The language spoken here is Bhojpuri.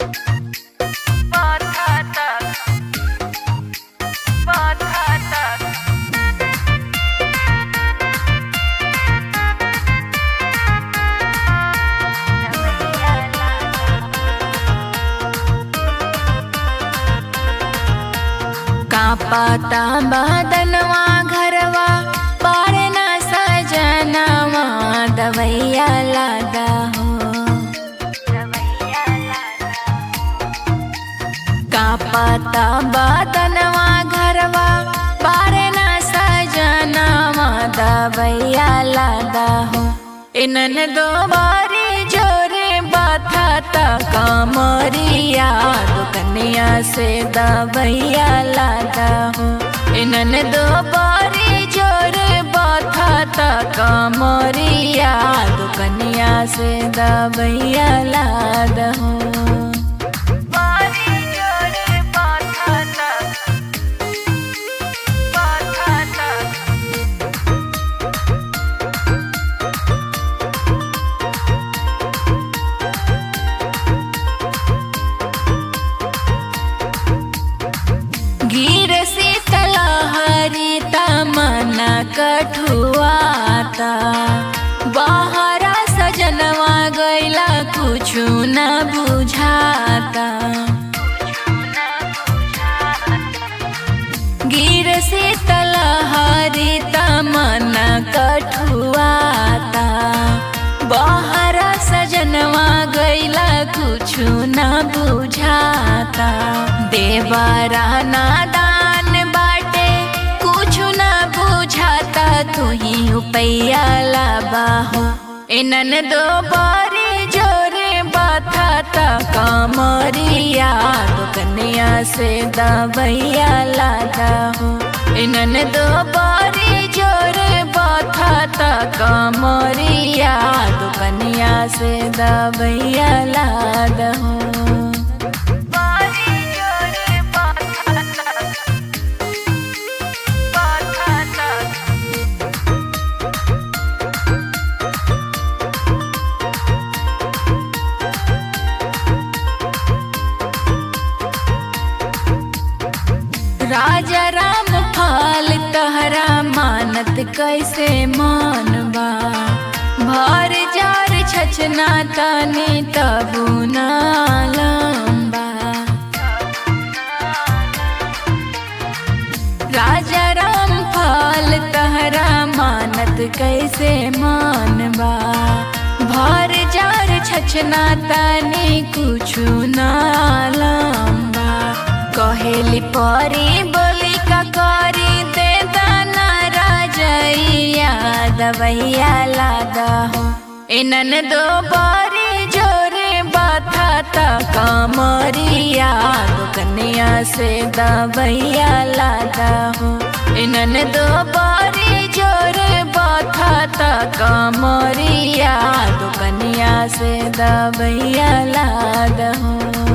कापाता बदनवा घरवा पारना सजनवा दवैया लादा हो कापाता बदनवा घरवा पारना सजनवा दवैया लादा हो इनन दो बारी जोरे बाथा कामरिया दुकनिया से दवैया लादा हो इनन दो बारी जोरे बाथा कामरिया दुकनिया से दवैया लादा हो बारी जोरे बाथा बाथा गिर से तलहरी तमना कठुआता बाहरा सजनवा गैला कुछु न बुझाता गिर से तलहरी तमना कठुआता बाहरा सजनवा गैला कुछु न बुझाता देवरा नादान बाटे कुछु न बुझाता तू ही उपैया लाबाहो इनन दो बारी जोरे बाथाता कामरिया दुकनिया से दबैया लादा हो इनन दो बारी जोरे बाथाता कामरिया दुकनिया से दबैया लादा हो बारी जोरे बाथाता बाथाता राजा राम फाल तहरा मानत कैसे मानबा भर जार छछना तानी तबु ना लंबा राजा राम फाल तहरा मानत कैसे मानबा भर जार छछना तानी कुछु ना लंबा कहेली परी बोली का करी दे दाना राजैया दवैया लादा हो इनन दो बारी जोरे बाथाता कामरिया दुकनिया से दवैया लादा हो इनन दो बारी जोरे बाथाता कामरिया दुकनिया से दवैया लादा हो